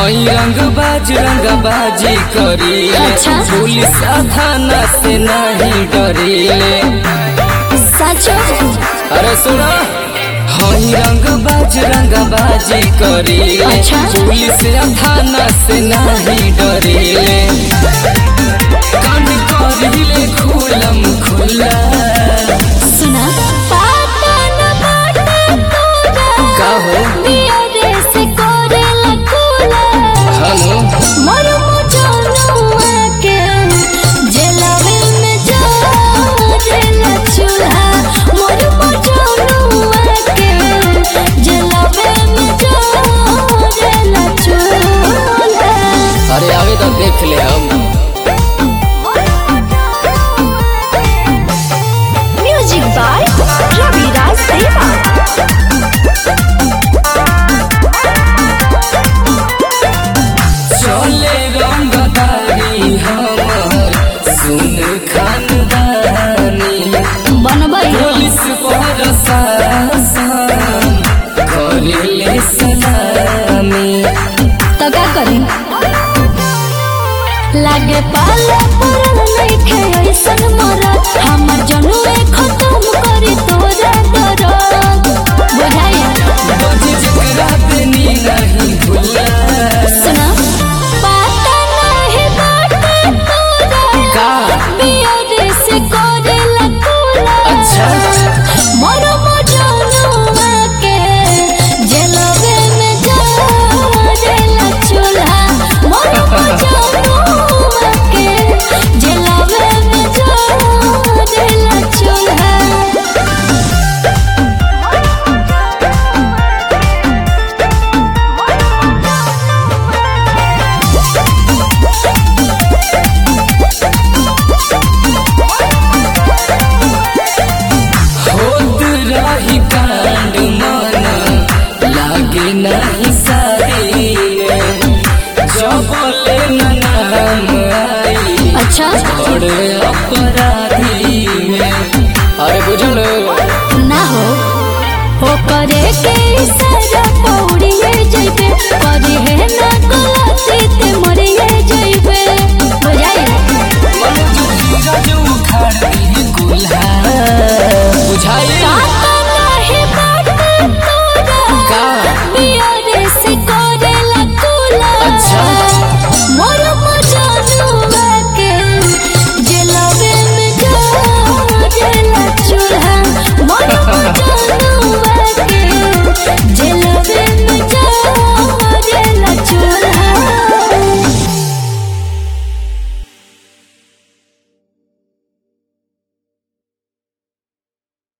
हई रंग बाज रंग बाजी करी अच्छा। पुलिस थाना से नहीं डरीले सचो अरे सुना हई रंग बाज रंग बाजी करी अच्छा। पुलिस थाना से नहीं डरीले कान करिले खुलम खुला सुना पाता न बाटे तोरा का हो पियरे से कोरेला कुला हेलो मोर मुजनुआ के जलावे में जारेला चूल्हा मोर मुजनुआ के जलावे में जारेला चूल्हा अरे आवे तो देख ले हम म्यूजिक बाय रविराज देवा चले रंगदारी हमर सुन खानदानी बनबै पुलिस प्रशासन करेले सलामी तो का करी लागे पाला पड़ल नइखे ऐसन मरा हमर जनुए खत्म करी तोरा दरद बुझाया बज जकरा देनी नहीं भूला सुना पाता नहीं बाटे तोरा का पियरे से कोरेला कुला अच्छा मोर मजनुआ के जलवे में जारेला चूल्हा मोर मजनुआ के जलवे में जारेला चूल्हा होत रही कांड मन लागे नहीं सारी जबले न नाम आई अच्छा बड़े अपराधी में अरे बुझल ना हो हो करे के इशारा